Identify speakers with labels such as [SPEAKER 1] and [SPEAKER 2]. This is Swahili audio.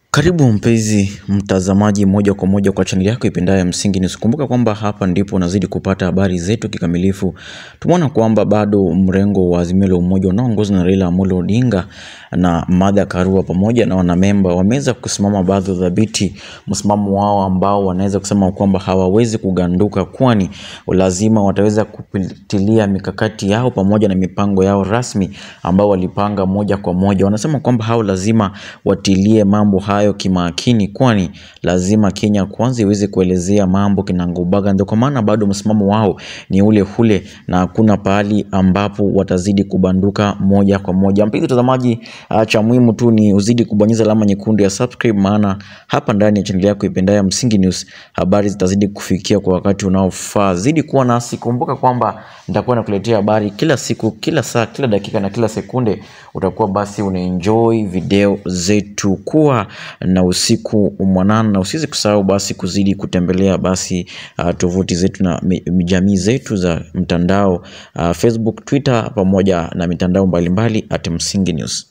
[SPEAKER 1] Karibu mpenzi mtazamaji moja kwa moja kwa chaneli yako ipendayo ya Msingi News. Kumbuka kwamba hapa ndipo unazidi kupata habari zetu kikamilifu. Tumeona kwamba bado mrengo wa Azimio la Umoja unaoongozwa na Raila Amolo Odinga na Martha Karua pamoja na wanamemba wameweza kusimama baadhi dhabiti, msimamo wao ambao wanaweza kusema kwamba hawawezi kuganduka, kwani lazima wataweza kupitilia mikakati yao pamoja na mipango yao rasmi ambao walipanga moja kwa moja. Wanasema kwamba hao lazima watilie mambo hayo kimakini, kwani lazima Kenya kwanza iweze kuelezea mambo kinagaubaga. Ndio kwa maana bado msimamo wao ni ule ule na hakuna pahali ambapo watazidi kubanduka moja kwa moja. Mpenzi mtazamaji, ah, cha muhimu tu ni uzidi kubonyeza alama nyekundu ya subscribe, maana hapa ndani ya chaneli yako ipendayo Msingi News habari zitazidi kufikia kwa wakati unaofaa. Zidi kuwa nasi, kumbuka kwamba nitakuwa nakuletea habari kila siku, kila saa, kila dakika na kila sekunde. Utakuwa basi unaenjoy video zetu. Kuwa na usiku mwanana, na usiweze kusahau basi kuzidi kutembelea basi uh, tovuti zetu na mi- jamii zetu za mtandao uh, Facebook, Twitter pamoja na mitandao mbalimbali at Msingi News.